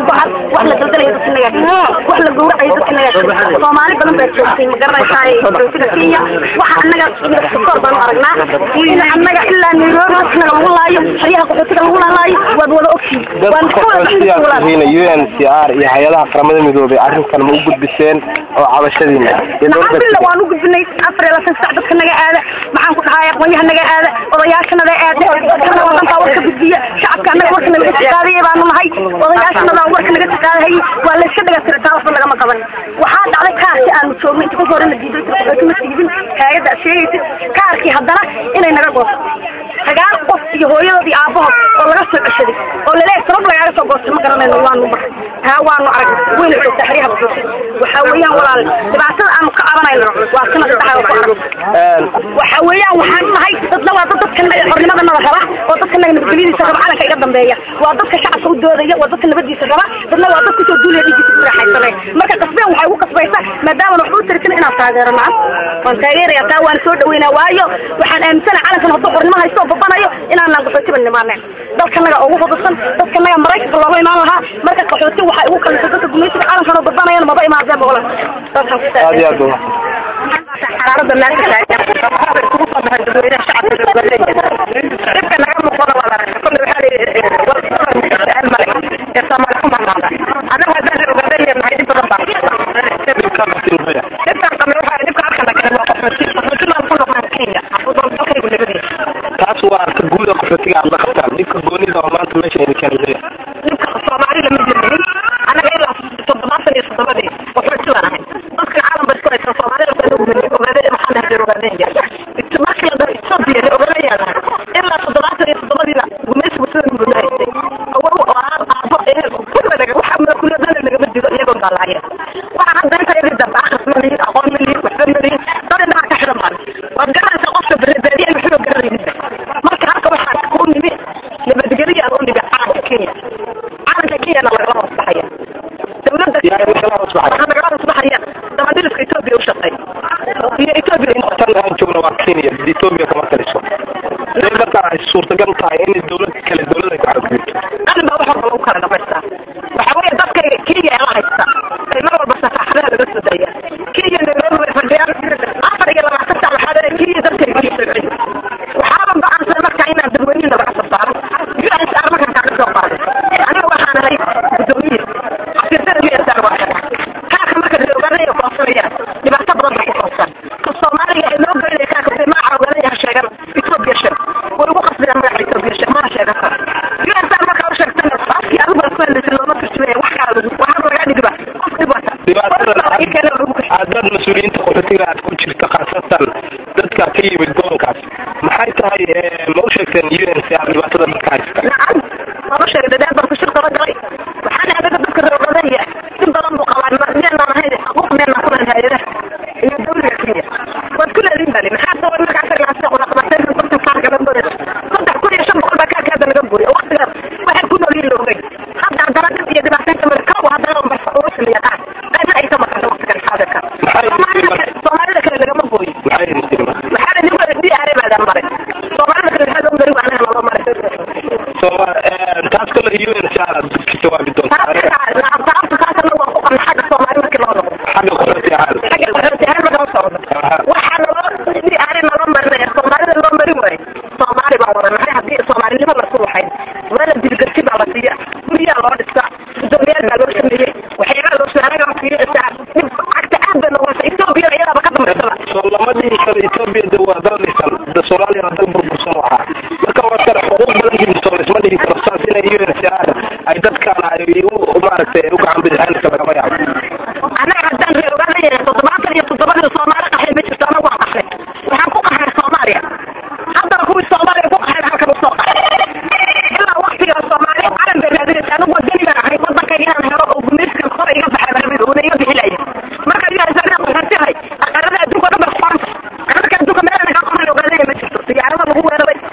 bahal wax la daldalayo dadka naga wax la gowracayo dadka naga soomaali badan baa joogtay ma garanaysaa joogtada kenya waxa annaga sokoor baan u aragnaa in annaga ilaa nairobi dadkanaga lagu laayo xeryaha qaxootiga lagu laalaayo waad wada ogtiin waan ka wada dadkasiyaasihiina UNCR iyo hay-adaha qaramada midoobay arrintan ma u gudbiseen oo cabashadiina iyo nacam dowladda billa waan u gudbinay afar iyo labaatan sac dadka naga aada maxaan ku dhahay aqoonyaha naga aada odayaashanada aada dadkana wadankaa warka gudbiya shacabka annaga warka naga tiqaadaya baanu nahay odayaashanada warka naga tiqaadahayay waa layska dhaga tirataa waxba lagama qaban waxaa dhacday kaarkii aanu joognay inta ka hore la diiday qaxooti ma siibin hay-adda aad sheegaysid kaarkii haddana inay naga goosto sagaal qof iyo hooyadood iyo aabahood oo laga soo ceshaday oo laleeyahay sabab lagaaga soo goostay ma garanayno waanu mar haa waanu arag wayna joogtaa xeryaha qaxooti waxaa weeyaan walaal dhibaatada aanu ka cabanayno waa sina saddexaad ku arag waxa weeyaan waxaan nahay dadna waa dad dadka xornimada nada raba oo dadka naga nabadgelyadiisa raba calanka iga dambeeya waa dadka shacabka u doodaya waa dadka nabadiisa raba dadna waa dad kusoo duulaya dhigiisa ku raaxaysanay marka qasbeen waxay ugu qasbaysa maadaama waxba u tiritin inaan taageero nacan waan taageeraya taa waan soo dhaweynaa waayo waxaan aaminsana calankan hadduu xornimo haysto oo babanayo inaanaan qaxootiba nimaaneen dalkanaga ugu fududsan dadkanaga maraykanka looga imaan lahaa marka qaxooti waxay ugu kalisa dadka gumaysiga calankan oo babanayana maba imaadeen bogolan aad iyo aad baa xaraarada meesha taagan isugu soo baxay dadweynaha shacabka dowladda dhibka naga muuqda waa la arkay kulli waxaa layidhi warsu'aal male ee soomaali ku marnaada anagu haddaan la ogaaday nahay dhib badan baa dhibkan qabne waxaa dhibka halkana kale waa qaxooti qaxooti baan ku noqon kenya afudal dalkaygu nabadiisa taas waa arka guud oo qaxootiga aad la qabtaan dhibka goonida oo maanta meesha idin keenaya dhibka soomaali lama jirnin anaga ilaa toddobaatan iyo toddobadii qaxooti baan ahay dadka caalam ba isku haysan soomaalida baan ogaanay ogaadeen maxaan dhahay ogaadeen markii la Ethiopia la ogaanayaan ilaa toddobaatan iyo toddobadiina gumaysigu sida nugu haystay awow oo aab aabo ee kulliga waxa ma kulliga lagama digo iyagoo daalaya waxa hadda inta iga dambe akhris ma lihin aqoon ma lihin waxba ma lihin dad indhaha ka xiran baan waad garanaysaa qofka baadiyaha waxba garanaynin marka halka waxaa ku nimi nabadgelyo aan u nimi calanka Kenya calanka Kenya lagala hoos baxaya dowladda yaa idin kala hoos baxay waxaa lagala hoos baxaya dabadhilifka Ethiopia u shaqeey iyo Ethiopia in tan aan joogno waa Kenya Ethiopia kama taliso sidee markaa ay suurtagal tahay in dowlad kale dowlad ay ku xadgudubto qalin baa wax walba lagu kala dhamaystaa waxaa weeye dadka Kenya ee la haysta ay mar walba safaxadaha laga soo daaya Kenya Nairobi way fadhiyaan afar iyo labaatan saac waxaa leedahay Kenya dadkayga ii soo celi waxaaba go'aansan markaa inaan dadweynihi laga soo saaro UNHCR markaan kaaga soo qaaday aniga waxaan ahay gudoomiye xafiisyada UNHCR waa xidhan kaaka marka la ogaanaya koonsanayaan dhibaato badan bay ku koonsan ka Soomaaliga ee loo geynaya kaaka bay magaca ogaanaya ha sheegan Ethiopia sheeg way ugu qasbayaan magaca Ethiopia sheeg mana sheegan karo UNHCR markaa u sheegtana afkii adigu aad ku hadlaysa looma turjumaya wax kala lagu waxaa lagaa dhigiba qof dhib wata dhibaatada ii keena lagu kashay aad dad mas-uuliyiinta qaxootiga aad ku jirta khaasatan dadka ka yimid gobolkaas maxay tahay eh, ma u sheegteen UNCR dhibaatada dadka haysta nacam lama sheegay dadaal baan ku shir daba galay waxaan adaga dadka reebadanaya in badan buu qabaa miyaanan ahayn xuquuq miyaanan ku leedahay hayadaha iyo dowliga kenya waad ku leediin bani maxaa sabab markaa saglaasa una qabatay konton kaarka la mooday saddex kun iyo shan boqol baa kaarkaada laga gooyay waqtigaas waxay ku nool yihiin la ogay hadda haddana dhib iyo dhibaataynta mara kaw haddana unba uga sameeya qaar qaybna ay ka maqanta waqtigan xaadirka soomaalida soomaalida kale lagama gooyin maxay idin tiri marka waxaa la ninka di aare baadaan maray soomaalida kale maxaa loo bari waanaha loo maray soo eh, taas kale UNCR aad ka jawaabi doontaa xagga qaxootiga caadi soo lama dhihi karo Ethiopia de waa dal dhisan de Soomaaliya waa dal burbursan waxaa marka waa kale xuquuq badan yihiin soo isma dhihi karo saas inay UNCR ay dadkaan ay u u maaragtay u gacan bidixaynaysa lagama yaabo anaga haddaan reer ogaanaya toddobaatan iyo toddobadii soomaali qaxay ma jirto anagu waan qaxnay waxaan ku qaxnay soomaaliya haddana kuwii soomaaliya ku qaxayn halkan usoo qaxay ilaa waqtiga soomaali calan bay raadinaysa anigu wadani baan ahay wadankayga inaan helo oo gumaysigan hore iga baxay baan rabay uuna iga bixilaya marka yuhasaanaa qaxoontihay aqarada adduunka o dhan bay qoranta qaranka adduunka meelana kaa qoran ogaanaya ma jirto diyaarada lagu weeraray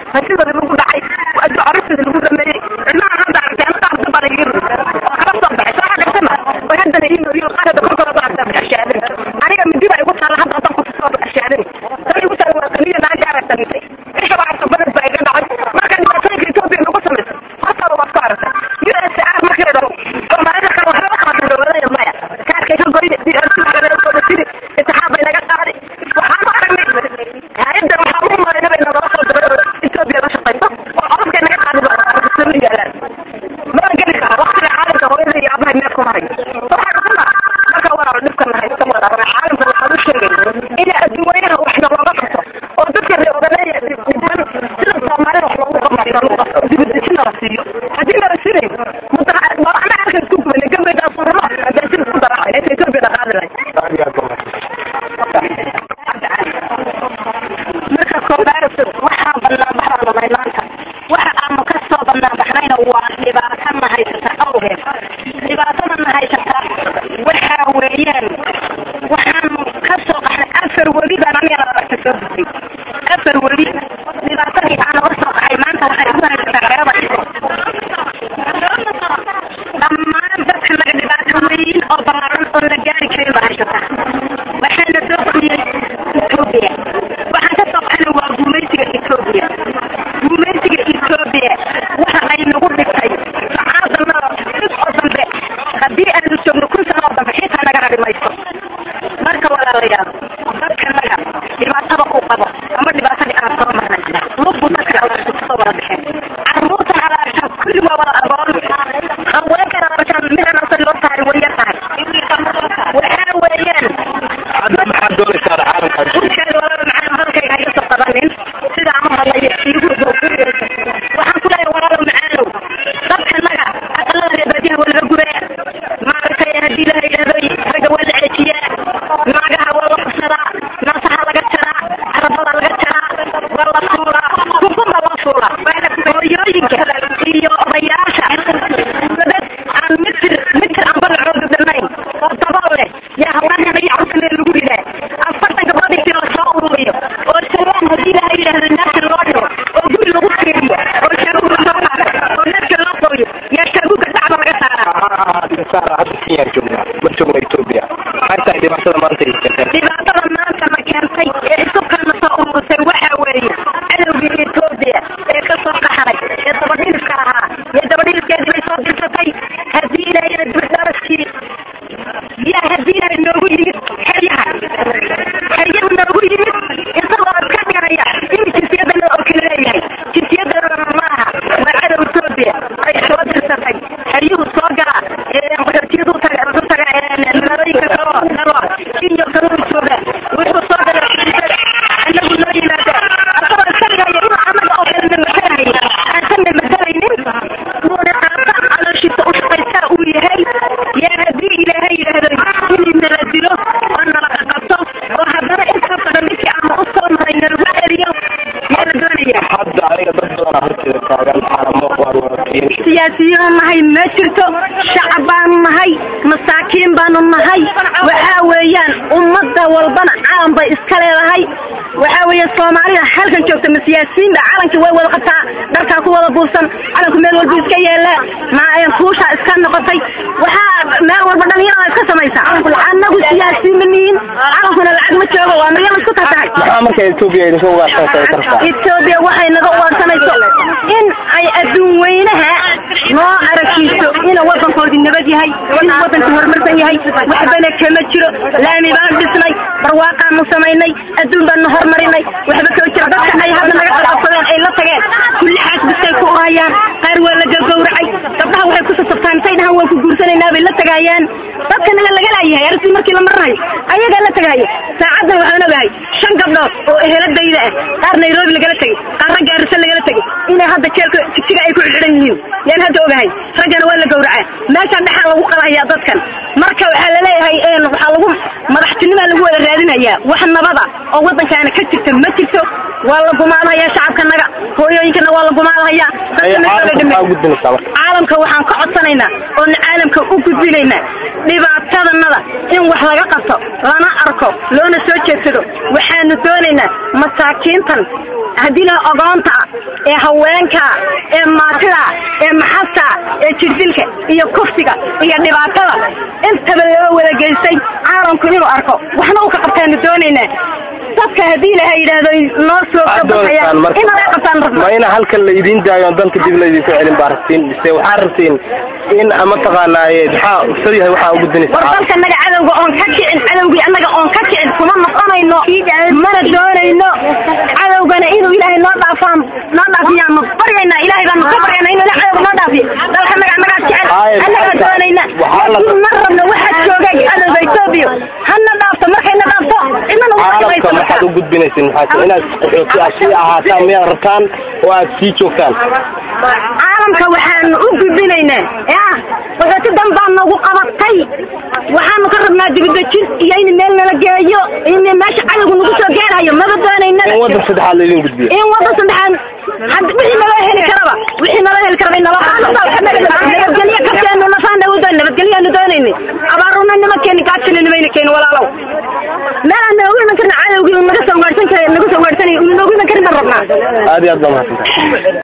adduun weynaha waxna looga qabto oo dadka reer odaleeya dhiban sida soomaalida wax loogu qabanayo lagu qabto oo dibadejina la siiyo haddii lala sinayn mudaa waa ana arkan isku gubanay gabaydaa furno haddii sida isku daracay inta etoobiya la qaadi lahay marka koobaad waxaan bannaan baxaanunay maanta waxa aanu ka soo bannaan baxnayna waa dhibaato na haysata awgeed dhibaatada na haysata waxaa weeyaan waxaanu ka soo qaxnay afar weli baan anigana aragta soo gudbay afar weli dhibaatadii aan uga soo qaxay maanta waxay ugu haysataa xeerada iso dhammaan dadka naga dhibaato weyn oo ballaaran oo la gaari karin baa haysata waxaana soo qodiyey etoobiya waxaan ka soo qaxnay waa guumaysiga etoobiya guumaysiga etoobiya waxa ay nagu dhigtay sacaadanada cid oo dambe haddii aanu joogno kun sano oo dambe xitaa naga hadhi mayso marka walaalayaal dadka naga dhibaatada uu qabo ama dhibaatadii aan soo marnay lubbu dadka alaabta kusoo wada baxeen carruurtan alaabtaan kulli waa wada agoon haweenkan alaabtaan midaan asa loo tahay way yar tahay waxaa weeyaan hadda maxaad doonaysaa caalamkaas urkeeda walaba macaan halkayga iga soo qabanin sidaan u hadlaya iigu waxaan ku leeyahay walaalo macaanow dadka naga aqalada reer baadiyaha waa laga gubaa maaragtay haddii la yidhaahdo ragga waa la ceejiyaa naagaha waa la qabsadaa naasaha laga jaraa carabada laga jaraa waa la fuulaa kunkunba loo fuulaa hooyooyinka iyo odayaasha dad aan mitir mitir aan balacooda dhammayn oo dabool leh yaa haweenkan iyo carruurtan lagu ridaa afartan gabdhood intii la soo ururiyo oo salaan haddii la yidhaahdo naagta loo dhigo oo guri lagu fiiriyo oo shaabuga loo qaado oo naagta loo qoriyo yaa shaabuga dacba laga saaraa saara hadda kenyaan joognaa ma joogna etoobiya maxay tahay dhibaatada maanta haysateen dhibaatada maanta ma keentay ee isubkana soo urursay waxaa weeye cadowgii etoobiya ee ka soo qaxnay ee dabadhiliska ahaa ee dabadhiliskeedii bay soo dirsatay haddii ilaahayna dibadaraskii yaa haddii ilaahay noogu yimid xeryaha xeryahu noogu yimid isagoo iska dhiganaya in jinsiyadana oo kale leeyahay jinsiyadana maaha waa cadow etoobiya ay soo dirsatay xeryuhu soo gala qaxootiyadu taga u taga magaalooyinka kaloo dalo kinyo kaluu jooga wuxuu soo gala anagu noo yimaada asagoo iska dhigaya inuu anaga oo kale na matalaya aansanna matalaynin uuna qaata calooshiisa u shaqaysaa uu yahay yaa haddii ilaahay yidhaahdo in nala dilo oo nala qaqabto oo haddana inta badan ninkii aanu u soo maray nalagu celiyo yaa la doonaya hadda aniga dad badanaa horteeda taagan caalamo waan wada keenshi siyaasiyiin nahay ma jirto shacab baanu nahay masaakiin baanu nahay waxaa weeyaan ummadda walbana calan bay iska leedahay waxaa weeye soomaalida halkan joogta ma siyaasiyiin baa calankii way wada qabtaa dharkaa ku wada buufsan calanku meel walba iska yeelaa maayan kuushaa iska noqotay waxaa meel walba dhalinyarada iska samaysa annagu siyaasiyiin ma nihin calankuna lacag ma joogo waa miyan isku tartahay maxaa marka etoobiya idinka ugaarsanaysa kartaa etoobiya waxay naga ugaarsanayso in ay adduun weynaha noo aragtiiso inuu wadankoodii nabad yahay inuu wadanka horumarsan yahay waxbana kama jiro laami baan dhisnay barwaaqaanu samaynay adduun baanu horumarinay waxba kama jiro dadka ay hadda naga qalqabsadeen ay la tageen kulli xaas bistay ku urayaan qaar waa la gagowracay gabdhaha waxay ku sasabtaan intay dhahan waan ku guursanaynaa bay la tagaayaan dadka naga laga laayahay arrintii markii la marinayo ayagaa la tagaaya saacaddan waxaan ogahay shan gabdhood oo eheladayda ah qaar nairobi lagala tegey qaar ragga arisa lagala tegey inay hadda jeelka jigjiga ay ku xidhan yihiin yaan hadda ogahay raggana waa la gowracaa meeshaan dhexaan lagu qalahayaa dadkan marka waxaa laleeyahay waxaa lagu madaxtinimaa lagu wada raadinayaa wax nabada oo waddankaana ka jirta ma jirto waa la gumaadhayaa shacabkanaga hooyooyinkana waa la gumaadhayaa caalamka waxaan ka codsanaynaa oona caalamka u gudbinaynaa dhibaatadanada in wax laga qabto lana arko loona soo jeedsado waxaanu doonaynaa masaakiintan haddii la ogoonta ee haweenka ee maatida ee maxasta ee jirdilka iyo kufsiga iyo dhibaatada intaba loo wada geystay caalamku inuu arko waxna uu ka qabtaanu doonaynaa dadka haddii ilaha yidhaahdo noo soo kabaxaya in laga qabtaan rabno ma ina halkan laydin daayo on dalka dib laydinku celin baa rabtiin mise waxaa rabtiin in mataqaanaaye maxaa usad yahay waxaa ugu dinaysa war dalka naga cadowga oon ka kicin cadowgii annaga oon ka kicin kuma noqonayno mana doonayno cadowgana inuu ilaahay noo dhaafaan noo dhaafiyaanu baryaynaa ilaahay baanu ka baryaynaa inuu ilaahay cadowga noo dhaafiyo dalka naga annagaa jecel annagaa doonayna laakiin ma rabno waxaa jooga cadowga etoobiya hana dhaafto markayna dhaafto cidna nagu caalamka maxaad u gudbinaysin maxaa inaad qaxooti aad sii ahaataan miyaad rabtaan oo aad sii joogtaan caalamka waxaanu u gudbinaynaa ya qaxooti dan baa nagu qabatay waxaanu ka rabnaa dibadejin iyo in meel nala geeyo in meesha cadowgu nagu soo gaarayo maba doonayna in waddan saddexaad laydin gudbiyo in waddan saddexaad had wixii nala heli karaba wixii nala heli karaba in nala nabadgelyo kakeenu nafaana u doon nabadgelyaanu doonayni abaaruna nimankeeni gaajina nimayna keeni walaalow meel aan noogu iman karna cadowgii naga soo gaadhsan kara naga soo gaadhsanay noogu iman karin baan rabnaa aad iyo aad baa mahadsantahay